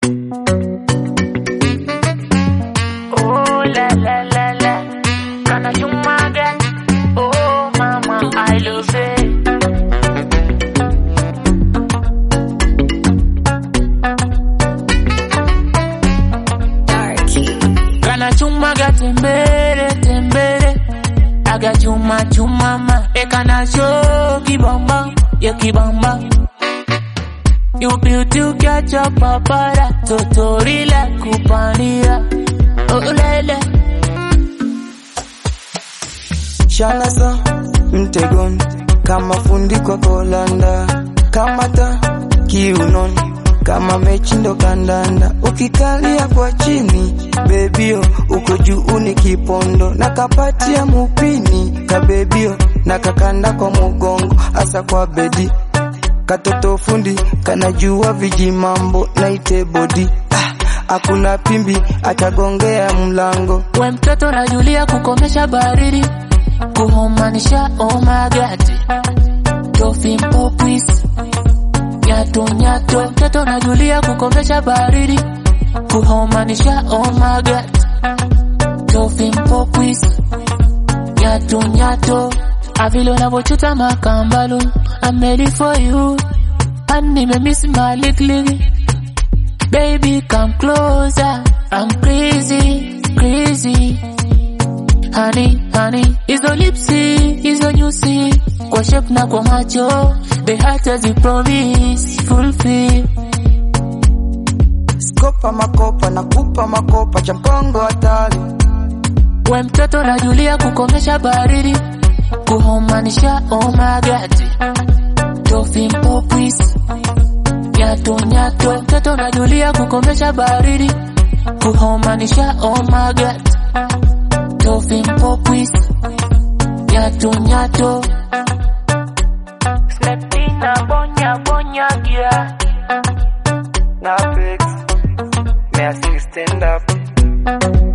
Oh la la la la, kana chumaga. Oh mama, I love it. Kana chumaga tembere tembere, aga chuma chumama. E kana show kibamba, ya kibamba. You built to catch up papara, totorila kupania. Oh lele. Shanasa mtegoni kama fundi kwa kolanda, kamata kiunoni kama mechi ndo kandanda, ukikalia kwa chini bebio, uko juu ni kipondo na kapatia mupini kabebio na kakanda kwa mugongo asa kwa bedi katoto fundi kanajua vijimambo naite bodi ah, hakuna pimbi atagongea mlango We mtoto najulia kukomesha baridi, kuhomanisha oh my god. Dolphin popis, nyato nyato. We mtoto najulia kukomesha baridi, kuhomanisha oh my god. Dolphin popis, nyato nyato. Avile unavochuta makambalo, I'm ready for you. And nimemiss my licklick. Baby, come closer. I'm crazy, crazy. Honey, honey, hizo lipsi, hizo nyusi, kwa shape na kwa macho, the heart has a promise, fulfill. skopa makopa na kupa makopa cha mkongo hatari We mtoto najulia kukomesha baridi, kuhomanisha oh my god. Dolphin popis, nyato nyato. We mtoto najulia kukomesha baridi, kuhomanisha oh my god. Dolphin popis, nyato nyato. Slepina bonya bonya gia. na fix me stand up